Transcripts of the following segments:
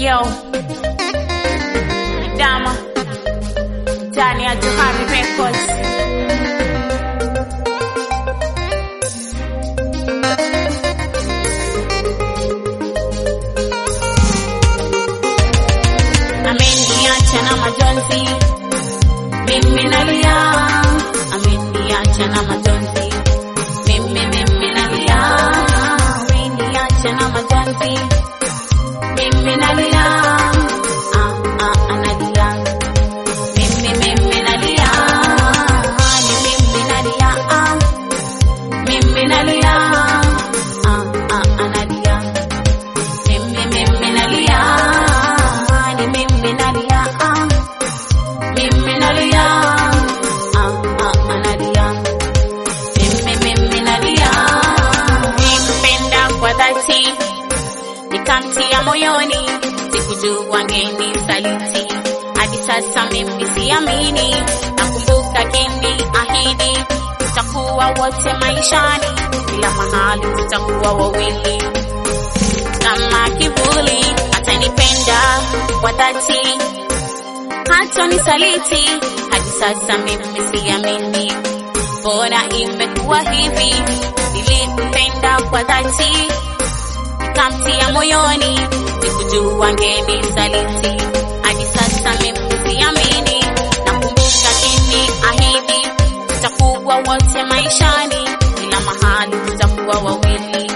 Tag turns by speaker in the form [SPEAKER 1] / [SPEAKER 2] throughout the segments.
[SPEAKER 1] Yo, Dama ndani ya Johari Records. Ameniacha na majonzi, mimi nalia. Ameniacha na majonzi, mimi mimi nalia. Ameniacha na majonzi, mimi nalia. Ah, ah, analia. Mimi mimi nalia. Ni mimi nalia. Ah, mimi nalia. Ah, ah, analia. Mimi mimi nalia. Ni mimi nalia. Ah, mimi nalia. Ah, ah, analia. Mimi mimi nalia. Nimpenda kwa dhati nikamtia moyoni, sikujua ngeni saliti. Hadi sasa mimi siamini, nakumbuka kini ahidi, tutakuwa wote maishani, kila mahali tutakuwa wawili kama kivuli. Atanipenda kwa dhati, hata nisaliti. Hadi sasa mimi siamini, mbona imekuwa hivi? Nilimpenda kwa dhati nikamtia moyoni, sikujua ngeni saliti. Hadi sasa mimi siamini, nakumbuka kini ahidi, tutakuwa wote maishani, kila mahali tutakuwa wawili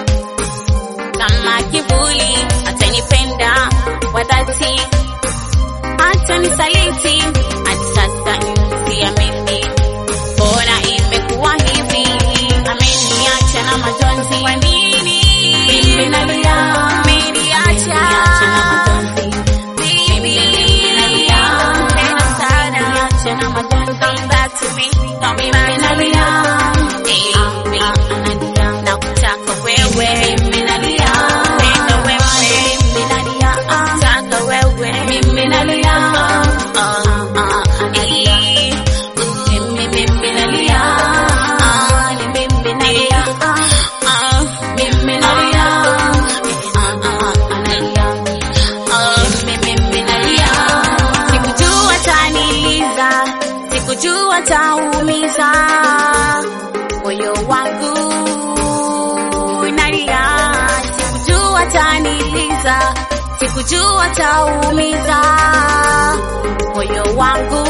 [SPEAKER 1] kama kivuli. Atanipenda kwa dhati, hata nisaliti. Hadi sasa mimi siamini, mbona imekuwa hivi? Ameniacha na majonzi, kwa nini mimi nalia? Ameniacha na majonzi, mimi nalia tena sana. Ameniacha na majonzi, come back to me, come back nalia. Eh, analia, nakutaka wewe, mimi nalia tena wewe, mimi nalia, nakutaka wewe, mimi nalia. Ah, ah, analia. Mimi, mimi nalia. Ah, ni mimi nalia. Ah, mimi nalia. Ah, ah, analia. Ah, mimi, mimi nalia. Sikujua taniliza, sikujua taumiza moyo wangu nalia, sikujua taniliza, sikujua taumiza moyo wangu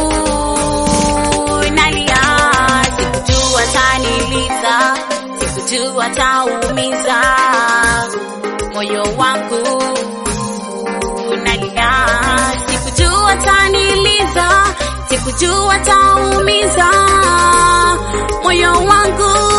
[SPEAKER 1] nalia, sikujua taniliza, sikujua taumiza moyo wangu nalia, sikujua taniliza, sikujua taumiza moyo wangu